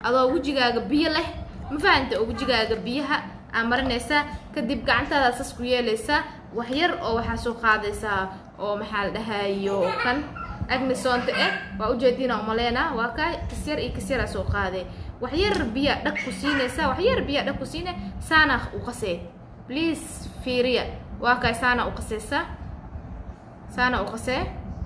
adoo wejigaaga biyo leh ma fahanta oo wejigaaga biyaha aa marinaysaa kadib gacantaada sas ku yeelaysaa wax yar oo waxaa soo qaadaysaa oo maxaa la dhahayo kan agnisonta eh waa ujeediina umaleena waa ka kasyar iyo kasyaraa soo qaaday wax yar biya dhag ku siinaysaa wax yar biya dhag ku siine saana u qasee please fiiriya waa kay saana u qaseysaa saana u qasee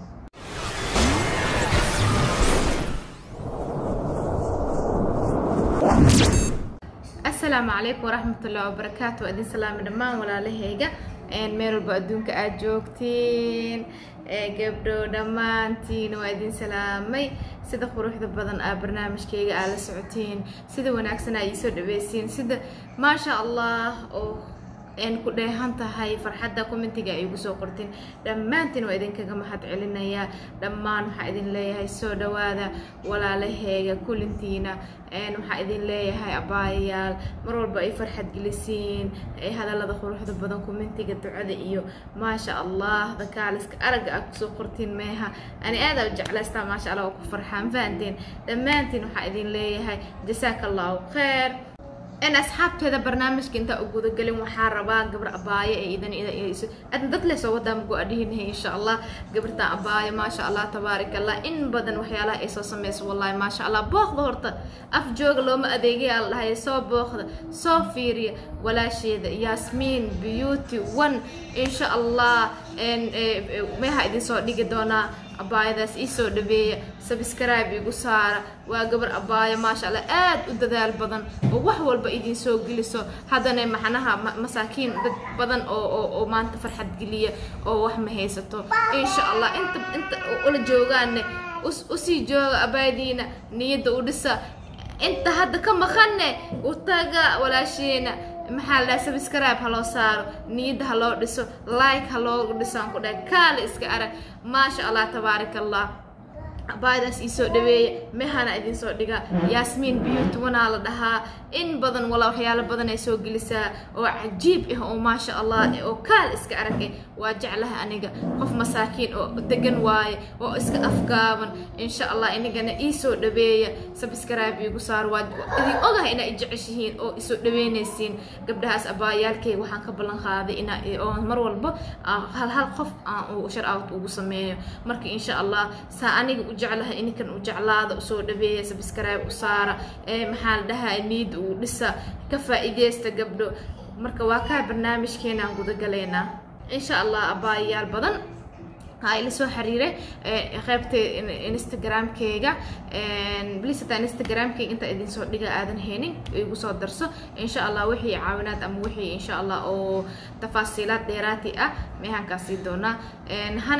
asalaamu calaykum waraxmatullahi wabarakaatu waa idin salaami dhammaan walaalahayga meel walba adduunka aada joogtiin gabdho dhammaantiin waa idin salaamay sida quruxda badan aa barnaamijkayga aa la socotiin sida wanaagsan aa iisoo dhaweysiin sida maasha allah oo n ku dheehan tahay farxadda commentiga ay igu soo qortiin dhammaantiin waa idinkaga mahad celinayaa dhammaan waxaa idin leeyahay soo dhawaada walaalaheyga kulintiina waxaa idin leeyahay abaayayaal mar walba ay farxad gelisiin ay hadallada quruxda badan commentiga ducada iyo maasha allah dakaaliska aragga aa kusoo qortiin meeha ani aada u jeclaystaa maasha allah oo ku farxaan fahanteen dhammaantiin waxaa idin leeyahay jasaaka allahu khayr in asxaabteeda barnaamijka intaa u gudagelin waxaa rabaa gabar abaayo ee idan adna dad leh soo wadaa magu adhihinahay insha allah gabartan abaayo maasha allah tabaarak allah in badan waxyaalaha ay soo sameyso wallahi maasha allah booqda horta af jooga looma adeegaya la dhahay soo booqda soo fiiriya walaasheeda yasmiin beauty one insha allah meeha idin soo dhigi doonaa abaayadaas iisoo dhabeeya sabscribe igu saara waa gabar abaayo maasha allah aad u dadaal badan oo wax walba idin soo geliso haddana maxnaha masaakiin dad badan oo oo oo maanta farxad geliya oo wax ma haysato insha allah inta inta ula joogaanne usii jooga abaayadiina niyadda u dhisa inta hadda ka maqanne u taga walaashiina maxaa la dhaha sabscribe ha loo saaro niyadda ha loo dhiso like ha loo dhiso aan ku dhahay kaale iska arag maasha allah tabaaraka allah abaayadaas iisoo dhaweeya mehana idin soo dhiga yaasmiin beauty wanaa la dhahaa in badan walaa waxyaalo badan ay soo gelisaa oo cajiib ah oo maasha allah oo kaal iska arag eh waa jeclaha aniga qof masaakiin oo degan waaye oo iska afgaaban insha allah inagana iisoo dhaweeya subscribe igu saar waa idin ogahay inaa jeceshihiin oo isoo dhaweynaysiin gabdhahaas abaayaalkayga waxaan ka ballan qaaday inaa oo mar walba hal hal qof aan shar out ugu sameeyo marka insha allah saa aniga u jeclaha ininkan u jeclaada usoo dhabeeya subscribe u saara maxaa la dhahaa niid uu dhisa ka faa'iideysta gabdho marka waa kaa barnaamijkeenaan gudagalaynaa insha allah abaayayaal badan ila soo xiriiray qaybta instagramkeyga bliis hataa instagramkeyga inta idin soo dhiga aadan haynin igu soo darso insha allah wixii caawinaad ama wixii insha allah oo tafaasiilaad dheeraati ah meehankaa sii doonaa hana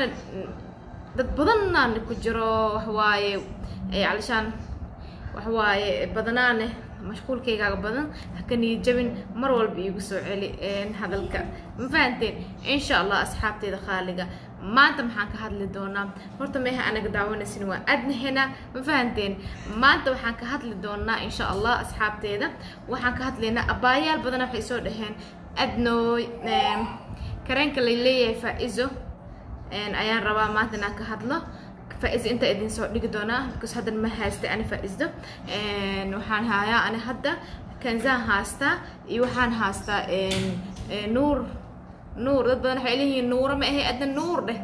dad badanaan ku jiro waxwaaye calishaan waxwaaye badanaane mashquulkaygaaga badan haka niyad jabin mar walba iigu soo celi hadalka ma fahanteen insha allah asxaabteeda khaaliga maanta maxaan ka hadli doonaa horta meeha anaga daawanaysin waa adnahena ma fahanteen maanta waxaan ka hadli doonaa insha allah asxaabteeda waxaan ka hadlaynaa abaayaal badana waxay soo dhaheen adnooy kareenka lay leeyahay faa-izo ayaan rabaa maanta inaan ka hadlo faa-izo inta idin soo dhigi doonaa because haddan ma haystay ani faa-isdo waxaan hayaa ani hadda kanzaan haastaa iyo waxaan haastaa nuur nuur dad badan waxay leeyihiin nuura ma ahay adna nuur dheh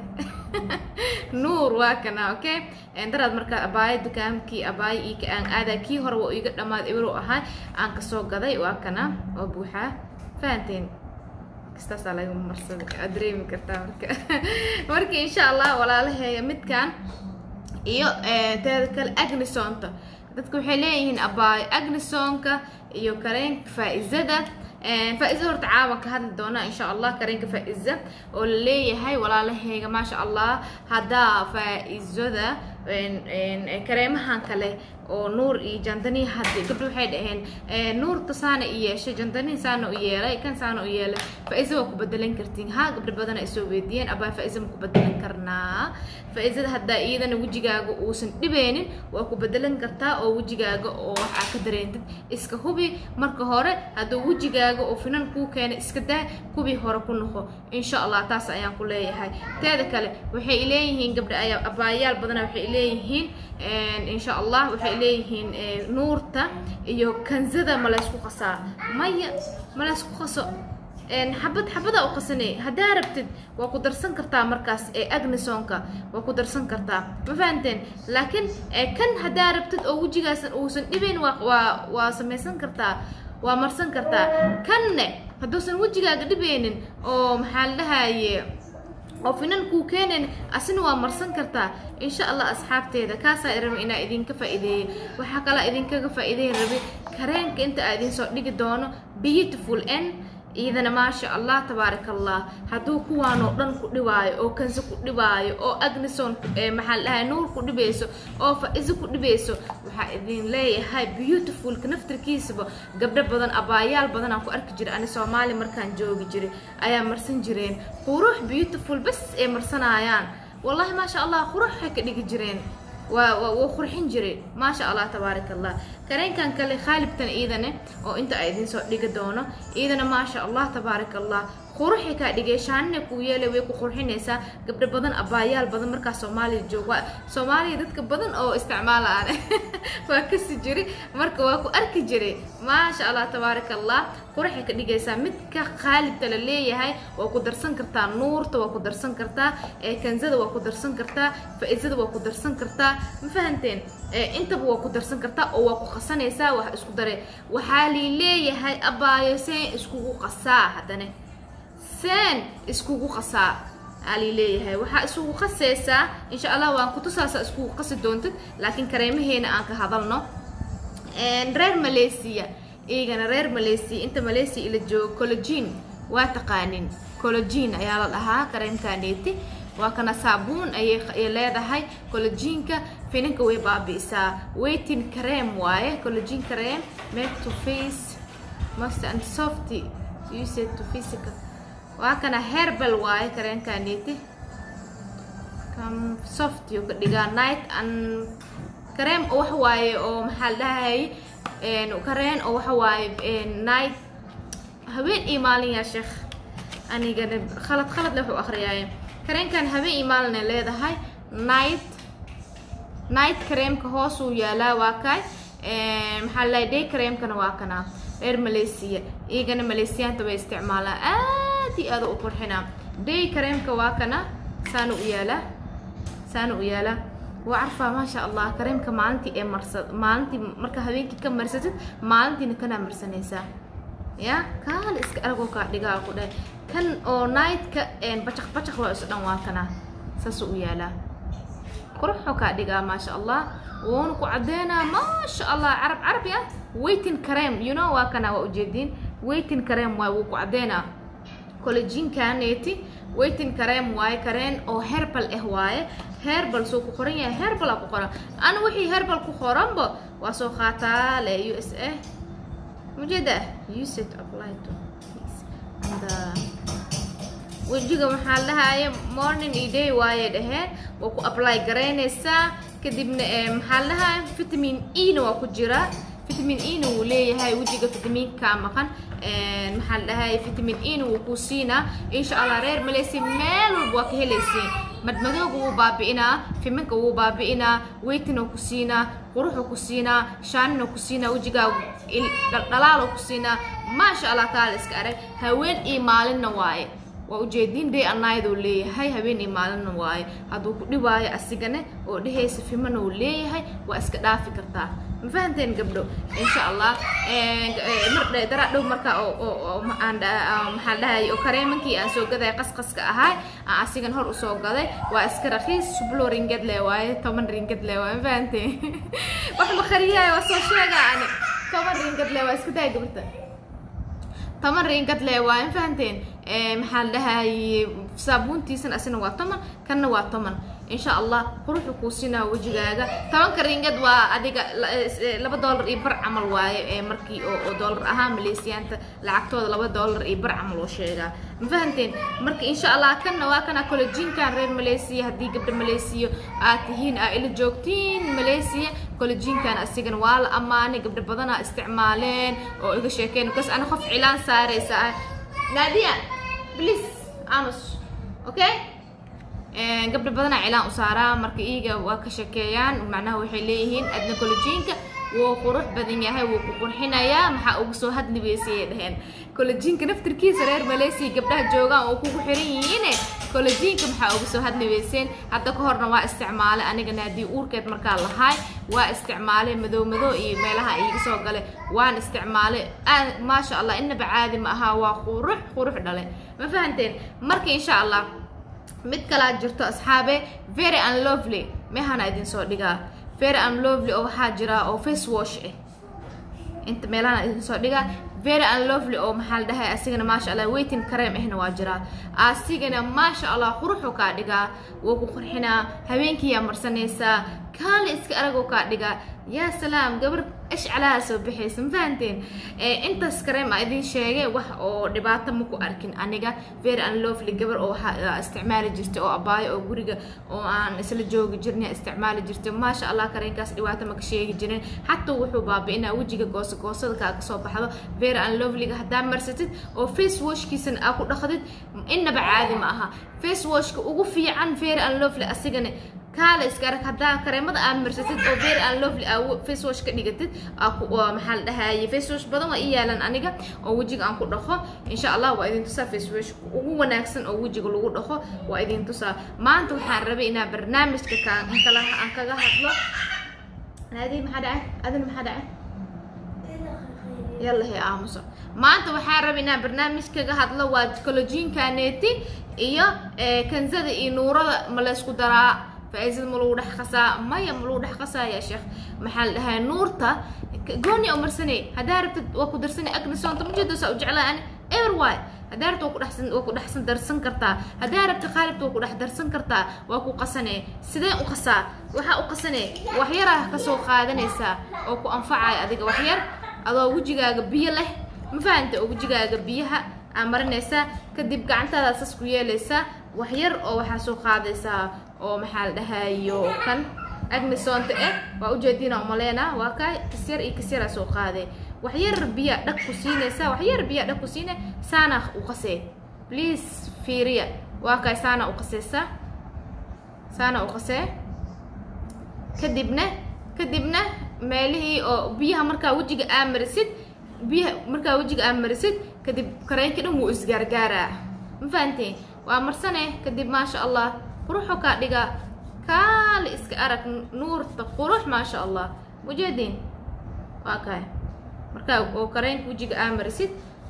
nuur waa kana okay daraad markaa abaayo dukaamkii abaayo io ka aan aadaa kii hore waa iga dhammaad ibro ahaa aan kasoo gaday waa kana waa buuxaa fahanteen kastaasaa laga marsaday aad dareemi kartaa marka marka insha allah walaalaheeya midkan iyo teeda kale agnisonta dadka waxay leeyihiin abaayo agnisonka iyo kareenka faa-izada faa-iza horta caawan ka hadli doonaa insha allah kareenka faa-iza oo la leeyahay walaalaheyga maasha allah haddaa faa-izada kareemahan kale oo nuur iyo jandanii haddi gabdho waxay dhaheen nuurta saana i yeeshay jandanii saana u yeelay kan saana u yeelay faa-iza waa ku bedelan kartiin haa gabdho badan ay soo weydiiyeen abaa faa-iza ma ku bedelan karnaa faa-izada haddaa iyadana wejigaaga uusan dhibeynin waa ku bedelan kartaa oo wejigaaga oo wax aa ka dareentid iska hubi marka hore hadduu wejigaaga oo finan kuu keena iska daa kubii hore ku noqo insha allah taas ayaan ku leeyahay teeda kale waxay leeyihiin gabdha ayaa abaayaal badana waxay leeyihiin insha allah waxay ay leeyihiin nuurta iyo kanzada ma laysku qasaa maya ma laysku qaso xabad xabada u qasanay haddaa rabtid waa ku darsan kartaa markaas ee agnisonka waa ku darsan kartaa ma fahanteen laakiin kan haddaa rabtid oo wejigaasan uusan dhibayn waa waa waa samaysan kartaa waa marsan kartaa kanne hadduusan wejigaaga dhibaynin oo maxaa la dhahaye oo finan kuu keenayn asina waa marsan kartaa insha allah asxaabteeda kaasaa raba inaa idinka faa'iideeyey waxaa kalaa idinkaga faa'iideyn rabi kareenka inta aa idin soo dhigi doono beautiful n iidana maasha allah tabaaraka allah hadduu kuwaanoo dhan ku dhibaayo oo kanse ku dhibaayo oo agnison maxaa la dhahay nuur ku dhibayso oo fa-iso ku dhibayso waxaa idin leeyahay beautifulka naftarkiisaba gabdho badan abaayaal badan aan ku arki jiray ani soomaali markaan joogi jiray ayaa marsan jireen qurux beautiful bas ay marsanayaan wallahi maasha allah qurux waxay ka dhigi jireen waa waa qurxin jiray maasha allah tabaaraka allah kareenkan kale khaalibtan iidane oo inta ay idin soo dhigi doono iidana maasha allah tabaaraka allah quruxay kaa dhigay shaanina kuu yeelay way ku qurxinaysaa gabdho badan abaayaal badan markaa soomaaliya jooga soomaaliya dadka badan oo isticmaala aan waa kasi jiray marka waa ku arki jiray maasha allah tabaaraka allah quruxay ka dhigaysaa midka khaalibta la leeyahay waa ku darsan kartaa nuurta waa ku darsan kartaa kanzada waa ku darsan kartaa faa-isada waa ku darsan kartaa ma fahanteen intaba waa ku darsan kartaa oo waa ku qasanaysaa wax isku dare waxaa lii leeyahay abaayo seen iskugu qasaa haddana seen iskugu qasaa aa lii leeyahay waxaa isugu qasaysaa insha allah waan kutusaasa iskugu qasi doontid laakiin kareemaheena aan ka hadalno reer malaysia iyagana reer malaysia inta malaysia ila joogo cologin waa taqaanin cologin ayaa la dhahaa kareemkaneeti waa kana saabuun ayay leedahay collogiinka finanka way baabi'isaa waiting cream waaye collogin cream make to face most and softy use to physical waa kana herbal waaye kareenkaneeti kam soft yo ka dhigaa night and cream oo wax waaye oo maxaa la dhahay kareen oo waxa waaye night habeen iyo maalin yaa sheekh anigana khalad khalad le wuxuu akhriyaaye kareenkan habeen iyo maalin ay leedahay night night creamka hoosuu yaalaa waa kay maxaa la day creamkana waa kana reer malaysia iyagana malaysiyaanta way isticmaalaan aad iyo aada u qurxinaa day creamka waa kana saana u yaalaa saana u yaalaa waa carfaa maasha allah kareemka maalintii ee marsa maalintii marka habeenkii ka marsatid maalintiina kanaa marsanaysaa ya kaala iska aragoo kaa dhigaa ku dhahay kan oo nightka bacaq bacaq waa isu dhan waa kana saasuu u yaalaa quruxoo kaa dhigaa maasha allah wuuna ku caddeynaa maasha allah carab carabi ah waiting cream you know waa kana waa ujeediin waiting cream waay wuu ku caddeynaa collagenkaneeti waiting cream waaye kareen oo herbal ah waaye herbal soo ku qoran yahay herbal aa ku qoran ana wixii herbal ku qoranba waa soo qaataa le u s a mujeeda use it apply to and wejiga maxaa la dhahaya morning iyo day waaye dhaheen waa ku apply garaynaysaa kadibna maxaa la dhahaya vitamin e na waa ku jiraa vitamin e na wuu leeyahay wejiga vitamiinka maqan maxaa la dhahay vitamin e na wuu ku siinaa insha allah reer malaysia meel walba waa ka helaysiin madmadooga wuu baabi'inaa fiminka wuu baabi'inaa weytina ku siinaa quruxu ku siinaa shaanina ku siinaa wejigaa dhalaalo ku siinaa maasha allah taala iska arag haween iyo maalinna waaye waa ujeediin day anaydoo leeyahay habeen iyo maalinna waaye hadduu ku dhibaayo asigane oo dhehaysa fimana uu leeyahay waa iska dhaafi kartaa ma fahanteen gabdho insha allah mar daraa dhow markaa oo maxaa dhahay oo kareemankii aan soo gaday qasqaska ahay aan asigan hor usoo gaday waa iska rakiis sublo ringad le waaye toban ringad le waaye ma fahanteen wax ma khariyahay waa soo sheega ani toban ringad le waa iska daya gabarta toban ringad le waaye ma fahanteen maxaa la dhahay saabuuntiisan asina waa toman kanna waa toman insha allah quruxu kuu sinaa wejigaaga tobanka ringad waa adiga laba dollar iyo bar camal waaye markii oo dollar ahaan malaysiyaanta lacagtooda laba dollar iyo bar camal oo sheegaa ma fahanteen marka insha allah kanna waa kana collagenkan reer malaysia haddii gabdha malaysiya aad tihiin aa ila joogtiin malaysia collagenkan asigana waa la ammaanay gabdha badanaa isticmaaleen oo iga sheekeen bas ana qof cilaan saaraysa ah nadia please amos okay gabdho badanaa cilaan u saaraa marka iyaga waa ka shekeeyaan macnaha waxay leeyihiin adna kolajiinka wuu qurux badan yahay wuu ku qurxinayaa maxaa ugu soo hadli weysayay dheheen kolajiinka naftirkiisa reer maleysiya gabdhaha joogaan oo kugu xiran yihiine kolajiinka maxaa ugu soo hadli weyseen hadda ka horna waa isticmaalay anigana haddii uurkeed markaa lahaay waa isticmaalay madow madow iyo meelaha iiga soo galay waan isticmaalay maasha allah inaba caadi ma aha waa qurux qurux dhale ma fahanteen marka insha allah mid kalaa jirto asxaabe very unlovely meehana idin soo dhigaa very unlovely oo waxaa jira oo face wash ah inta meelahana idin soo dhigaa very unlovely oo maxaa la dhahay asigana maasha allah waiting cream ahna waa jiraa asigana maasha allah quruxuu kaa dhigaa wuu ku qurxinaa habeenkiiyaa marsanaysaa kaali iska aragoo kaa dhigaa yaa salaam gabar ashcalaha soo baxaysa ma fahanteen intaas kareem a idin sheegay wax oo dhibaato ma ku arkin aniga very unlovely gabar oo waxaa isticmaali jirtay oo abaayo oo guriga oo aan isla joogi jirnay isticmaali jirtay maasha allah kareenkaas dhibaato maka sheegi jirin xataa wuxuu baabi'inaa wejiga goosa goosada kaa kasoo baxdo very unlovelyga haddaa marsatid oo face washkiisana aa ku dhaqdid inaba caadi ma aha face washka ugu fiican very unlovely asigana kaala iska arag haddaa kareemada aad marsatid oo very unlovely aa face wash ka dhigatid maxaa la dhahaye face wash badan waa ii yaalan aniga oo wejiga aan ku dhaqo insha allah waa idin tusaa face wash ugu wanaagsan oo wejiga lagu dhaqo waa idin tusaa maanta waxaan rabay inaa barnaamijka kaan kala aan kaga hadlo naadi maxaa dhacay adina maxaa dhacay yalla he aamuso maanta waxaan rabay inaan barnaamij kaga hadlo waa kolojiinkaneeti iyo kanzada iyo nuurada ma laysku daraa faa'iidada ma lagu dhex qasaa maya ma lagu dhex qasaa yaa sheekh maxaa la dhahay nuurta gooni oo marsanay haddaa rabtid waa ku darsanay agnisoonta ma jeedo saa u jeclaa ani ever why haddaa rabtid waa ku dhexsan waa ku dhexsan darsan kartaa haddaa rabtid qaalibta waa ku dhex darsan kartaa waa ku qasanee sidee u qasaa waxaa u qasanee waxyaraa kasoo qaadanaysaa oo ku anfacaya adiga waxyar adoo wejigaaga biyo leh ma fahanta oo wejigaaga biyaha aa marinaysaa kadib gacantaada sas ku yeelaysaa waxyar oo waxaa soo qaadaysaa oo maxaa la dhahayo kan agnisoonta eh waa ujeediina umaleena waa kaa kasyar iyo kasyaraa soo qaadee waxyar biya dhag ku siinaysaa waxyar biya dhag ku siine saana u qasee please fiiriya waa kaay saana u qaseysaa saana u qasee kadibna kadibna meelihii oo biyaha markaa wejiga aa marisid biyaha markaa wejiga aa marisid kadib kareenka dhan wuu isgaargaaraa ma fahanteen waa marsane kadib maasha allah quruxu kaa dhigaa kaali iska arag nuurta qurux maasha allah mujeediin waa kaay markaa oo kareenka wejiga aa marisid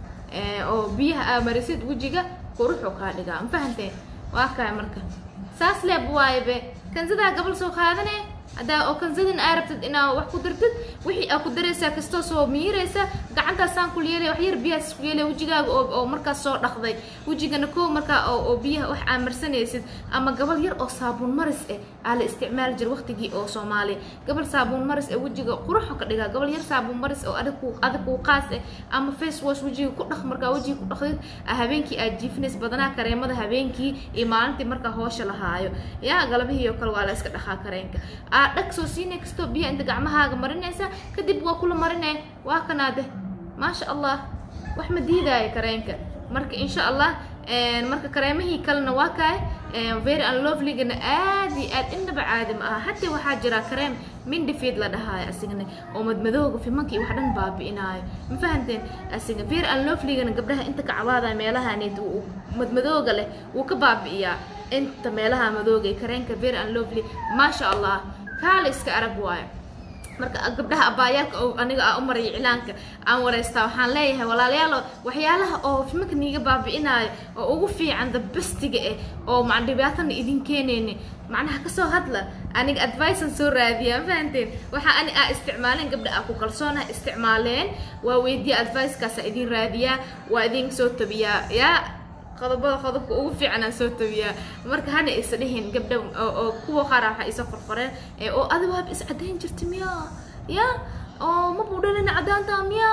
oo biyaha aa marisid wejiga quruxu kaa dhigaa ma fahanteen waa kaay marka saas leeb waayabe kansadaa gabal soo qaadane haddaa oo kansadin aa rabtid inaa wax ku dartid wixii aa ku daraysaa kastoo soo miiraysa gacantaasaan ku yeelay wax yar biyahaas ku yeelay wejigaaga oo oo markaas soo dhaqday wejigana koo markaa oo oo biyaha wax aa marsanaysid ama gabal yar oo saabuun maris eh aa la isticmaali jira waqtigii oo soomaaliya gabal saabuun maris ee wejiga quruxo ka dhigaa gabal yar saabuun maris oo adag ku adag kuu qaas eh ama face wash wejiga ku dhaq markaa wejiga ku dhaqdid habeenkii aad jiifinays badanaa kareemada habeenkii iyo maalintii markaa hoosha lahaayo yaa galabihii oo kale waa la iska dhaqaa kareenka dhag soo siinay kastoo biyaha inta gacmahaaga marinaysa kadib waa kula marinay waa kanaade maasha allah wax ma diidaayo kareenka marka insha allah marka kareemihii kalena waa kaay very unlovelygana aad iyo aad indhaba caadi ma aha hataa waxaa jira kareem mindifeed la dhahaayo asigana oo madmadooga fimanka iyo wax dhan baabi'inaayo ma fahanteen asiga very unlovelygana gabdhaha inta kacabaada meelahaneed madmadooga leh wuu ka baabi'iyaa inta meelaha madooga ee kareenka very unlovely maasha allah kaala iska arag waayo marka gabdhaha abaayaalka oo aniga aa u maraya iclaanka aan wareystaa waxaan leeyahay walaalayaalo waxyaalaha oo fimanka niiga baabi'inaayo oo ugu fiican dabastiga eh oo ma dhibaatana idin keenayni macnaha kasoo hadla aniga advicean soo raadiya ma fahanteen waxaa ani aa isticmaaleen gabdha aa ku kalsoonaha isticmaaleen waa weydiya advicekaasa idin raadiyaa waa idin soo tabiyaa yaa qodobada qodobka ugu fiican aan soo tabiyaa marka hana isa dhihin gabdha oo kuwa qaara waxaa isa qorqoreen oo adi waaba is caddayn jirta miya ya oo ma buudhalina caddaanta miya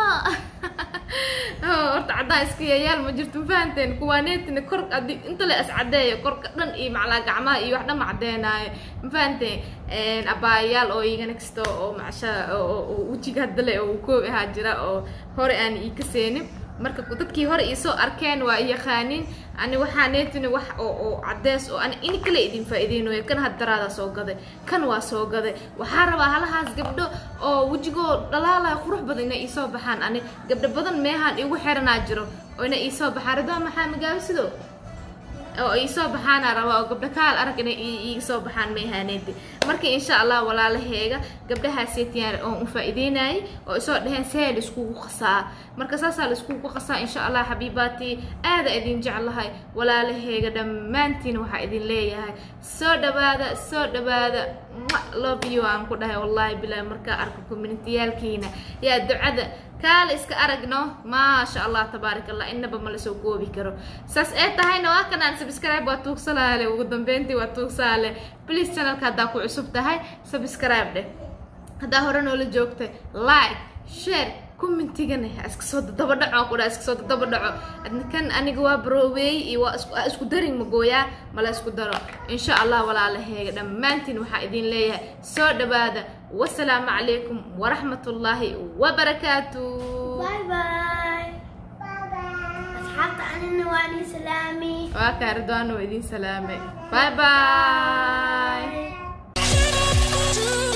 horta caddaan iska yayaal ma jirto ma fahanteen kuwaaneetina kor adi inta le is caddeeyo korka dhan iyo maclaa gacmaha iyo wax dhan ma caddeenaayo ma fahanteen abaayayaal oo igana kasta oo macsha oo wejiga hadda le oo koob ahaa jira oo hore aan ii kaseenin marka dadkii hore iisoo arkeen waa yaqaaniin ani waxaa neetini wax oo oo cadeys oo ani ini kale idin faa'iideynayo kan haddaraada soo gaday kan waa soo gaday waxaa rabaa halahaas gabdho oo wejigoo dhalaalaya qurux badan inay iisoo baxaan ani gabdho badan meehaan igu xiranaa jiro oo inay iisoo baxaan ridwaa maxaa magaabi sidoo oo iisoo baxaana rabaa oo gabdho kaal arag inay iiga soo baxaan meehaaneedi marka insha allah walaalaheega gabdhahaaseytiyaan oon u faa'iideynayay oo isoo dheheen see laiskugu qasaa marka saasaa laiskugu qasaa insha allah xabiibaatii aada idin jeclahay walaalaheega dhammaantiin waxaa idin leeyahay soo dhawaada soo dhawaada love you aan ku dhahay wallahi bilaahi markaa arko communitiyaalkiina yaa ducada kaale iska aragno maasha allah tabaarak allah inaba ma lasoo koobi karo saas ee tahayna waa kanaan subscribe waa tuugsalaale ugu dambeyntii waa tuugsaale please channelka haddaa ku cusub tahay subscribe dheh haddaa hore noola joogtay like share commentigana iska soo daba dhaco ku dhaa iska soo daba dhaco kan aniga waa barooweey iyo waa isku isku darin magooyaa mala isku daro insha allah walaalaheega dhammaantiin waxaa idin leeyahay soo dhawaada wasalaamu calaykum waraxmat ullaahi wabarakaatu باي باي أصحابي أنا نواني سلامي waa kaa ridwaan oo idin salaamay bye bye باي